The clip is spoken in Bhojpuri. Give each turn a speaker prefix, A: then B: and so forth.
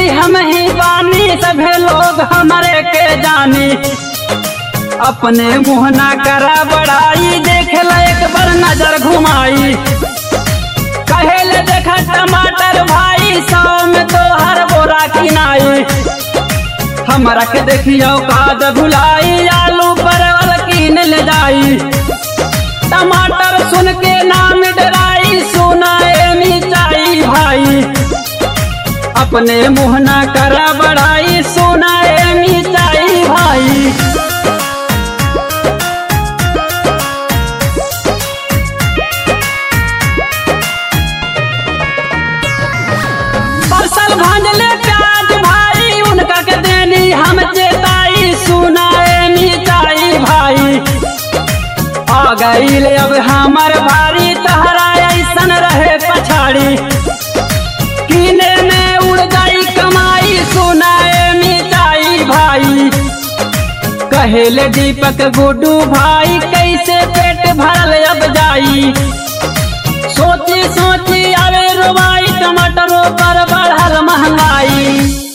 A: हम ही बानी सभे लोग हमारे के जानी अपने मुँह ना करा बड़ाई देख ला एक बार नजर घुमाई कहेले देखा टमाटर भाई सौ में तो हर बोरा किनाई हमरा के देखियो काद भुलाई आलू परवल कीन ले जाई टमाटर सुन के नाम डराई सुनाए मिचाई भाई अपने मुँह ना करा बड़ाई सुनाए मिचाई भाई फसल भांजले प्याज भाई उनका के देनी हम चेताई सुनाए मिचाई भाई आ गईल अब हमर भारी तहरा ऐसन रहे पछाड़ी कीने में उड़ गई कमाई सुनाए मिचाई भाई कहेले दीपक गुड्डू भाई कैसे पेट भरल अब जाई सोची सोची आवे रुबाई टमाटरों पर बढ़ल महंगाई